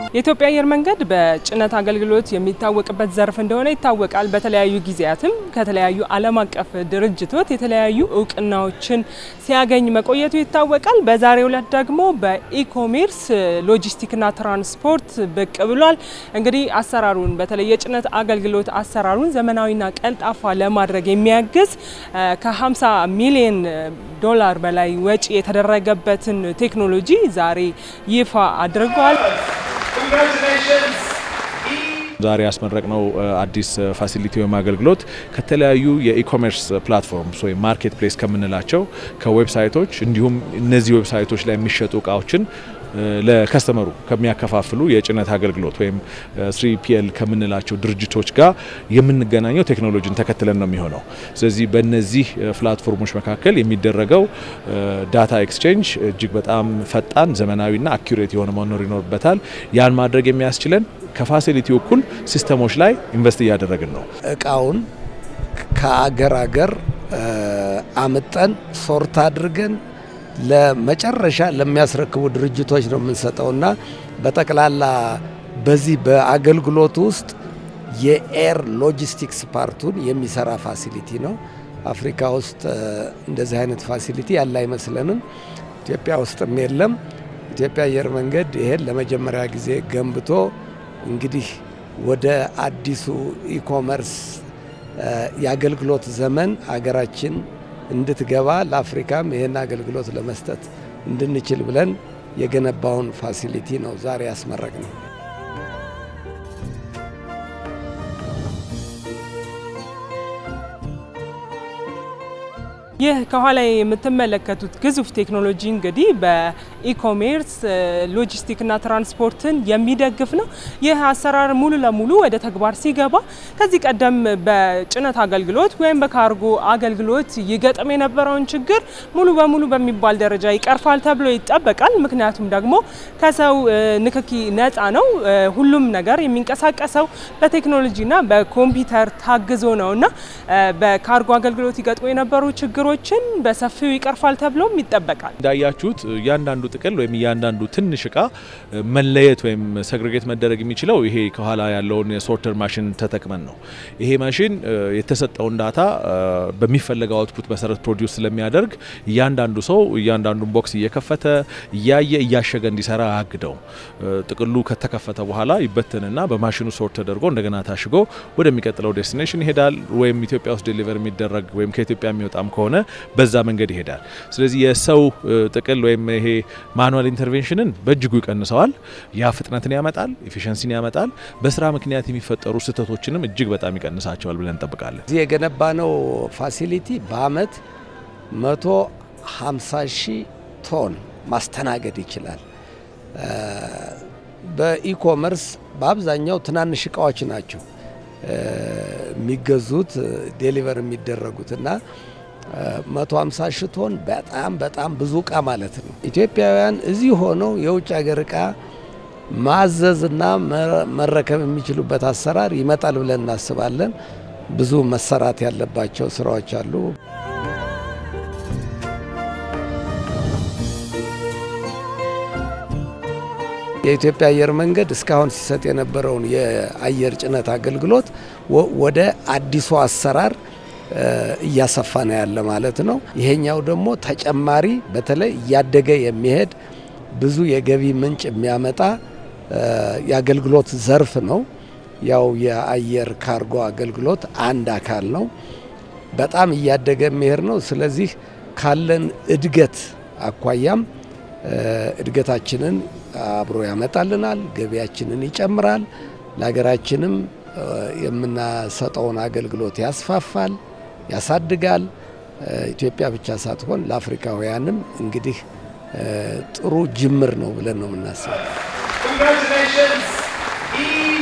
የኢትዮጵያ አየር መንገድ በጭነት አገልግሎት የሚታወቅበት ዘርፍ እንደሆነ ይታወቃል። በተለያዩ ጊዜያትም ከተለያዩ ዓለም አቀፍ ድርጅቶች የተለያዩ እውቅናዎችን ሲያገኝ መቆየቱ ይታወቃል። በዛሬው ዕለት ደግሞ በኢኮሜርስ ሎጂስቲክና ትራንስፖርት ብቅ ብሏል። እንግዲህ አሰራሩን በተለይ የጭነት አገልግሎት አሰራሩን ዘመናዊና ቀልጣፋ ለማድረግ የሚያግዝ ከ50 ሚሊዮን ዶላር በላይ ወጪ የተደረገበትን ቴክኖሎጂ ዛሬ ይፋ አድርጓል። ዛሬ ያስመረቅነው አዲስ ፋሲሊቲ ወይም አገልግሎት ከተለያዩ የኢኮሜርስ ፕላትፎርምስ ወይም ማርኬት ፕሌስ ከምንላቸው ከዌብሳይቶች እንዲሁም እነዚህ ዌብሳይቶች ላይ የሚሸጡ እቃዎችን ለከስተመሩ ከሚያከፋፍሉ የጭነት አገልግሎት ወይም ስሪ ፒኤል ከምንላቸው ድርጅቶች ጋር የምንገናኘው ቴክኖሎጂን ተከትለን ነው የሚሆነው። ስለዚህ በእነዚህ ፕላትፎርሞች መካከል የሚደረገው ዳታ ኤክስቼንጅ እጅግ በጣም ፈጣን፣ ዘመናዊና አኪሬት የሆነ መኖር ይኖርበታል። ያን ማድረግ የሚያስችለን ከፋሲሊቲ እኩል ሲስተሞች ላይ ኢንቨስት እያደረግን ነው። እቃውን ከአገር አገር አምጠን ሶርት አድርገን ለመጨረሻ ለሚያስረክቡ ድርጅቶች ነው የምንሰጠውና በጠቅላላ በዚህ በአገልግሎት ውስጥ የኤር ሎጂስቲክስ ፓርቱን የሚሰራ ፋሲሊቲ ነው። አፍሪካ ውስጥ እንደዚህ አይነት ፋሲሊቲ ያለ አይመስለንም። ኢትዮጵያ ውስጥም የለም። ኢትዮጵያ አየር መንገድ ይሄን ለመጀመሪያ ጊዜ ገንብቶ እንግዲህ ወደ አዲሱ ኢኮመርስ የአገልግሎት ዘመን አገራችን እንድትገባ ለአፍሪካም ይህን አገልግሎት ለመስጠት እንድንችል ብለን የገነባውን ፋሲሊቲ ነው ዛሬ ያስመረቅ ነው። ይህ ከኋላ የምትመለከቱት ግዙፍ ቴክኖሎጂ እንግዲህ በኢኮሜርስ ሎጂስቲክና ትራንስፖርትን የሚደግፍ ነው። ይህ አሰራር ሙሉ ለሙሉ ወደ ተግባር ሲገባ ከዚህ ቀደም በጭነት አገልግሎት ወይም በካርጎ አገልግሎት ይገጥም የነበረውን ችግር ሙሉ በሙሉ በሚባል ደረጃ ይቀርፋል ተብሎ ይጠበቃል። ምክንያቱም ደግሞ ከሰው ንክኪ ነፃ ነው። ሁሉም ነገር የሚንቀሳቀሰው በቴክኖሎጂና በኮምፒውተር ታግዞ ነው እና በካርጎ አገልግሎት ይገጥሙ የነበሩ ችግሮች ችግሮችን በሰፊው ይቀርፋል ተብሎም ይጠበቃል። እንዳያችሁት እያንዳንዱ ጥቅል ወይም እያንዳንዱ ትንሽ እቃ መለየት ወይም ሰግሬጌት መደረግ የሚችለው ይሄ ከኋላ ያለውን የሶርተር ማሽን ተጠቅመን ነው። ይሄ ማሽን የተሰጠውን ዳታ በሚፈለገው አውትፑት መሰረት ፕሮዲውስ ስለሚያደርግ እያንዳንዱ ሰው እያንዳንዱን ቦክስ እየከፈተ እያየ እያሸገ እንዲሰራ አያግደው። ጥቅሉ ከተከፈተ በኋላ ይበትንና በማሽኑ ሶርት ተደርጎ እንደገና ታሽጎ ወደሚቀጥለው ዴስቲኔሽን ይሄዳል። ወይም ኢትዮጵያ ውስጥ ዴሊቨር የሚደረግ ወይም ከኢትዮጵያ የሚወጣም ከሆነ በዛ መንገድ ይሄዳል። ስለዚህ የሰው ጥቅል ወይም ይሄ ማኑዋል ኢንተርቬንሽንን በእጅጉ ይቀንሰዋል። ያ ፍጥነትን ያመጣል፣ ኤፊሽንሲን ያመጣል። በስራ ምክንያት የሚፈጠሩ ስህተቶችንም እጅግ በጣም ይቀንሳቸዋል ብለን እንጠብቃለን። እዚህ የገነባነው ፋሲሊቲ በአመት 150 ሺህ ቶን ማስተናገድ ይችላል። በኢኮመርስ በአብዛኛው ትናንሽ እቃዎች ናቸው የሚገዙት ዴሊቨር የሚደረጉትና 150 ሺህ ቶን በጣም በጣም ብዙ እቃ ማለት ነው። ኢትዮጵያውያን እዚህ ሆነው የውጭ ሀገር እቃ ማዘዝና መረከብ የሚችሉበት አሰራር ይመጣል ብለን እናስባለን። ብዙ መሰራት ያለባቸው ስራዎች አሉ። የኢትዮጵያ አየር መንገድ እስካሁን ሲሰጥ የነበረውን የአየር ጭነት አገልግሎት ወደ አዲሱ አሰራር እያሰፋ ነው ያለ ማለት ነው። ይሄኛው ደግሞ ተጨማሪ በተለይ እያደገ የሚሄድ ብዙ የገቢ ምንጭ የሚያመጣ የአገልግሎት ዘርፍ ነው። ያው የአየር ካርጎ አገልግሎት አንድ አካል ነው። በጣም እያደገ የሚሄድ ነው። ስለዚህ ካለን እድገት አኳያም እድገታችንን አብሮ ያመጣልናል፣ ገቢያችንን ይጨምራል፣ ለሀገራችንም የምናሰጠውን አገልግሎት ያስፋፋል፣ ያሳድጋል። ኢትዮጵያ ብቻ ሳትሆን ለአፍሪካውያንም እንግዲህ ጥሩ ጅምር ነው ብለን ነው የምናስበው።